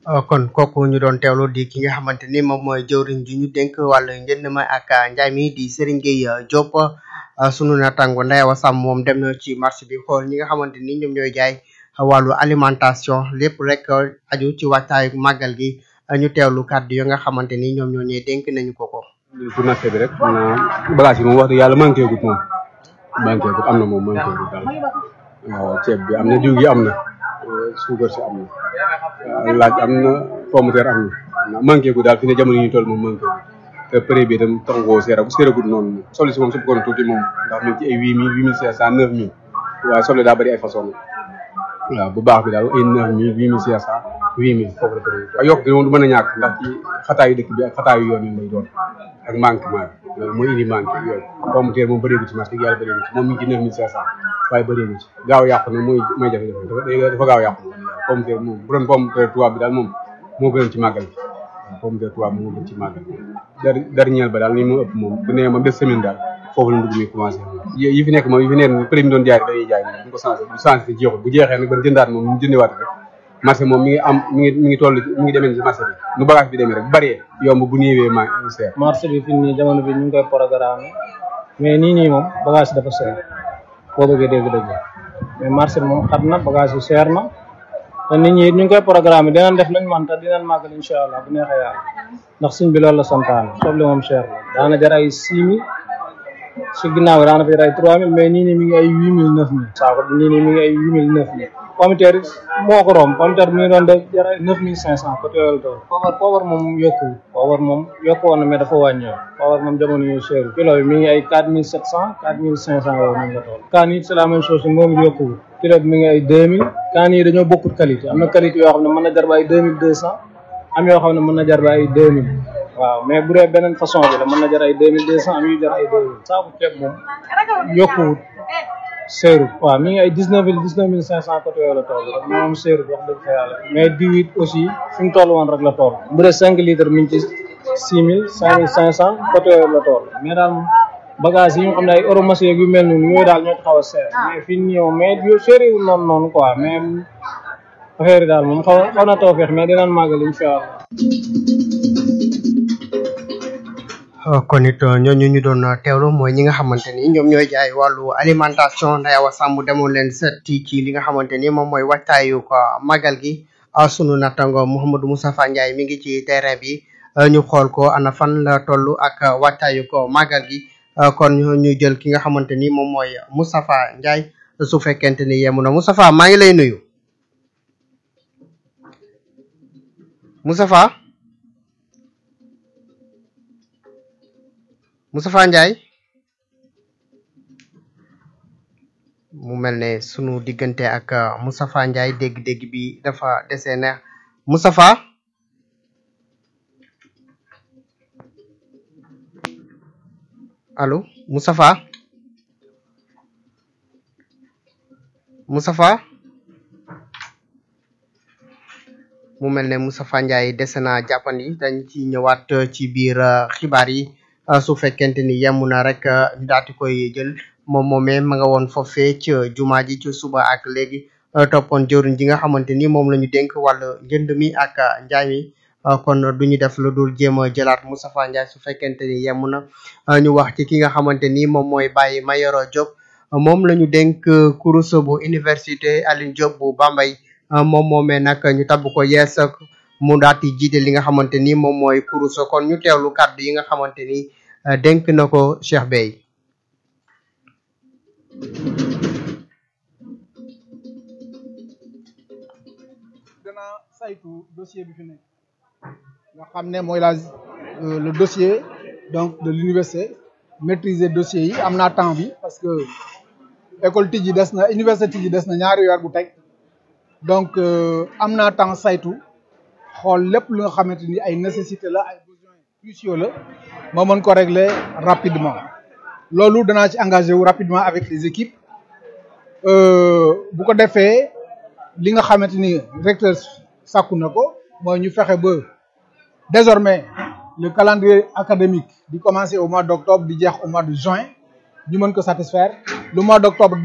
kon kooku ñu doon teewlu di ki nga xamante ni moom mooy jëwriñ ji ñu dénk wàllu njënd ma ak njaay mi di Serigne Gueye Diop sunu natango Ndayawa Sam moom dem na ci marché bi xool ñi nga xamante ni ñoom ñooy jaay wàllu alimentation lépp rek aju ci waxtaayu màggal gi ñu teewlu kàddu yi nga xamante ni ñoom ñoo ñee dénk nañu ko ko. pour natt bi rek maanaam bagage yi moom wax dëgg yàlla manqué gut moom manqué gut am na moom manqué gut daal waaw ceeb bi am na diw gi am na suukar si am na laaj am na pomme de terre am na manqué gut daal fi ne jamono yi ñu toll moom manqué gut te prix bi itam tax koo seera bu seera gut noonu soble si moom su bëggoon tuuti moom ndax mi ngi ci ay huit mille huit mille cinq cent neuf mille waaye soble daa bëri ay façon waaw bu baax bi daal ay neuf mille huit mille cinq cent huit mille foofu la tëddee waaye yokk gi moom du mën a ñàkk ndax ci xataayu dëkk bi ak xataayu yoon yi lay doon ak manquement bi loolu mooy indi manque yooyu pomme de terre moom bëreegu ci marché yàlla bëreegu ci moom mi ngi ci neuf mille cinq cent waaye bëreegu ci gaaw yàqu na mooy mooy jafe-jafe dafa dafa gaaw yàqu pomme de terre moom bu doon pomme de terre tubaab bi daal moom moo gënoon ci màggal bi waaw pomme de terre tubaab moo gën ci màggal dar dernier ba daal ni mu ëpp moom bu nee moom des semaine daal foofu la ndugg mi commencé yi fi nekk moom yi fi nekk prix mi doon jaay dañuy jaay moom bu ko changé bu changé te jeexul bu jeexee nag ban jëndaat moom ñu jëndiwaat rek marché moom mi ngi am mi ngi mi ngi toll mi ngi demee ci marché bi nu bagage bi demee rek bu bëree yomb bu néewee ma seer marché bi fi nii jamono bi ñu ngi koy programme mais nii nii moom bagage dafa seer boo bëggee dégg-dégg mais marché bi moom xat na bagage yu seer na te nit ñi it ñu ngi koy programme dinañ def lañ man te dinañ màggal incha allah bu neexee yàlla ndax suñ bi loolu la santaane soble moom seer la daana jar ay six mille si ginnaaw daana fi jar ay trois mille mais nii nii mi ngi ay huit mille neuf mille saako bi nii nii mi ngi ay huit mille neuf mille pomme de terre moo ko romb pomme de terre mi ngi doon def jar ay neuf mille cinq cent côté yooyu tool poobar poobar moom yokkuwul poobar moom yokku woon na mais dafa wàññeeku poobar moom jamono yu seer kilo bi mi ngi ay quatre mille sept cent quatre mille cinq cent yooyu moom la tool kaan it c'est la même chose moom it yokkuwul kilo bi mi ngi ay deux mille kaan yi dañoo bokkut qualité am na qualité yoo xam ne mën na jar ba ay deux mille deux cent am yoo xam ne mën na jar ba ay deux mille waaw mais bu dee beneen façon bi la mën na jar ay deux mille deux cent am yu jar ay deux mille saaku ceeb moom yokkuwut seerut waaw mi ngi ay dix neuf mille dix neuf mille cinq cent côté yooyu la toll rek moom seerut wax dëgg fa yàlla mais diw it aussi fi mu toll woon rek la toll bu dee cinq litres mi ngi ci six mille cinq mille cinq cent côté yooyu la toll mais daal bagage yi nga xam ne ay euromachine yu mel noonu yooyu daal ñoo ci xaw a seer mais fii nii moom mais yo seeriwul noonu noonu quoi mais affaire yi daal moom xaw xaw na taw feex mais dinañ màggal incha allah kon it ñooñu ñu doon teewlu mooy ñi nga xamante ni ñoom ñooy jaay wàllu alimentation Ndayawa Samb demoon leen seeti ci li nga xamante ni moom mooy waajtaayu ko magal gi sunu nattango Mouhamadou Moustapha Ndiaye mi ngi ci terrain bi ñu xool ko ana fan la toll ak waajtaayu ko magal gi kon ñu jël ki nga xamante ni moom mooy Moustapha Ndiaye su fekkente ni yemu na Moustapha maa ngi lay nuyu Moustapha Moustapha Ndiaye mu mel ne sunu diggante ak Moustapha Ndiaye dégg-dégg bi dafa dese neex Moustapha allo Moustapha Moustapha mu mel ne Moustapha Ndiaye dese na jàppandi dañ ci ñëwaat ci biir xibaar yi su fekkente ni yemm na rek ñu daati koy jël moom moomee ma nga woon foofee ci jumaa ji ci suba ak léegi toppoon jëriñ ji nga xamante ni moom la ñu dénk wàllu njënd mi ak njaay mi kon du ñu def lu dul jéem a jëlaat Moustapha Ndiaye su fekkente ni yemm na ñu wax ci ki nga xamante ni moom mooy Baye Mayoro Diop moom la ñu dénk kurus bu université Alioune Diop bu Bambey moom moomee nag ñu tabb ko yees mu daati jiite li nga xamante ni moom mooy kurus kon ñu teewlu kàddu yi nga xamante ni dénk na ko Cheikh Bey dana saytu dossier bi fi nekk nga xam ne mooy la le dossier donc de l'université maîtriser dossier yi am naa temps bi parce que école tijji des na université tijji des na ñaari weer bu teg donc am naa temps saytu xool lépp lu nga xamante ni ay nécessité la ay besoins cruciaux la ma mën ko régler rapidement loolu danaa ci engagé wu rapidement avec les équipes bu ko defee li nga xamante ni recteur sàkku na ko mooy ñu fexe ba désormais le calendrier académique di commencer au mois d'octobre di jeex au mois de juin ñu mën ko satisfaire le mois d'octobre